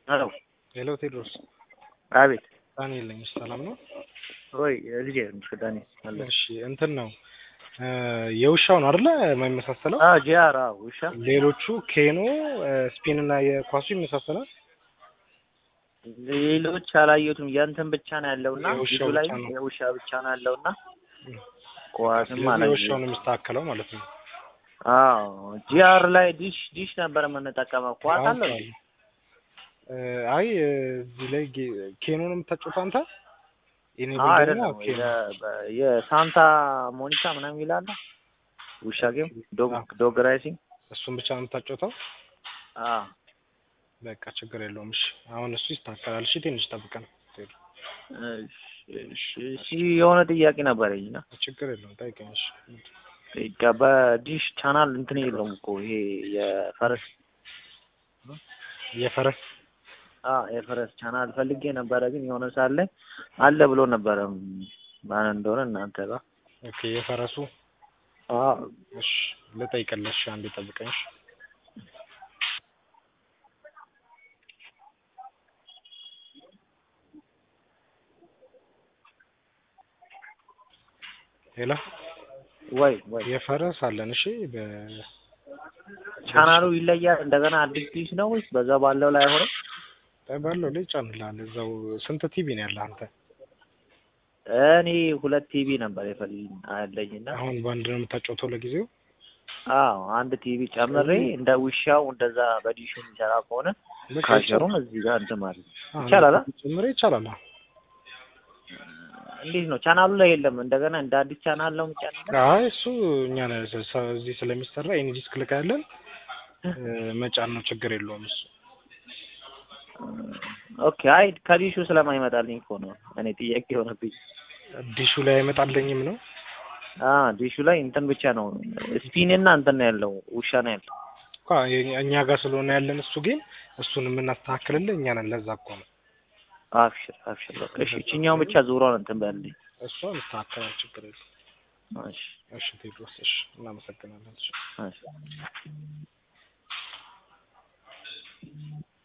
ሄሎ ሄሎ ቴድሮስ አቤት ዳንኤል ነኝ። ሰላም ነው ወይ ልጄ ትንሽ ዳኒ አለ እሺ እንትን ነው የውሻው ነው አይደለ የማይመሳሰለው አ ጂአር አዎ ውሻ ሌሎቹ ኬኖ ስፒን እና የኳሱ ይመሳሰላል ሌሎች አላየሁትም የእንትን ብቻ ነው ያለውና የውሻው ፊቱ ላይ ብቻ ነው። የውሻ ብቻ ነው ያለውና ኳስም ስለዚህ አላየሁትም የውሻው ነው የሚስተካከለው ማለት ነው አዎ ጂአር ላይ ዲሽ ዲሽ ነበር የምንጠቀመው ኳስ አለ እንዴ? እ አይ እዚህ ላይ ጌ- ኬኖ ነው የምታጫውተው አንተ የኔ አዎ ቢል አይደለም ደግሞ ኬኖ የ- በ- የሳንታ ሞኒካ ምናምን ይላል ውሻ ጌም ዶግ አዎ። ዶግ ራይሲንግ እሱን ብቻ ነው የምታጫውተው አዎ በቃ ችግር የለውም እሺ አሁን እሱ ይስተካከላል እሺ ትንሽ ጠብቀን እሺ እሺ እሺ የሆነ ጥያቄ ነበረኝ እና ችግር የለውም ጠይቀኝ እሺ በቃ በዲሽ ቻናል እንትን የለውም እኮ ይሄ የፈረስ የፈረስ አ የፈረስ ቻናል ፈልጌ ነበረ፣ ግን የሆነ ሰዓት ላይ አለ ብሎ ነበረ ማን እንደሆነ እናንተ ጋር ኦኬ የፈረሱ አ እሺ ልጠይቅልህ እሺ አንዴ ጠብቀኝ እሺ ሄሎ ወይ ወይ የፈረስ አለን እሺ በ ቻናሉ ይለያል። እንደገና አዲስ ዲሽ ነው ወይስ በዛ ባለው ላይ አይሆንም? ባለው ላይ ጫንልሃል እዛው ስንት ቲቪ ነው ያለህ አንተ እኔ ሁለት ቲቪ ነበር የፈልኝ አለኝና አሁን በአንድ ነው የምታጫውተው ለጊዜው አዎ አንድ ቲቪ ጨምሬ እንደ ውሻው እንደዛ በዲሹ የሚሰራ ከሆነ በቃ ካሸሩን እዚህ ጋር እንትን ማለት ነው። አዎ፣ ይቻላል አ? ጨምሬ ይቻላል አዎ። እንዴት ነው ቻናሉ ላይ የለም። እንደገና እንደ አዲስ ቻናል ነው የሚጫነው። አይ እሱ እኛ ነን ስ- ስ- እዚህ ስለሚሰራ ኤኒ ዲስክ ልካ ያለን መጫን ነው ችግር የለውም እሱ ኦኬ አይ ከዲሹ ስለማይመጣልኝ እኮ ነው እኔ ጥያቄ የሆነብኝ። ዲሹ ላይ አይመጣልኝም ነው አ ዲሹ ላይ እንትን ብቻ ነው ስፒን እና እንትን ነው ያለው ውሻ ነው ያለው። እኮ የ- እኛ ጋር ስለሆነ ያለን እሱ ግን እሱን የምናስተካክልልህ እኛ ነን ለዛ እኮ ነው አብሽር አብሽር በቃ እሺ፣ እችኛውን ብቻ ዙሯን እንትን በልልኝ። እሷ እንስተካከላል ችግር የለውም እሺ እሺ ቴድሮስ እሺ እናመሰግናለን እሺ እሺ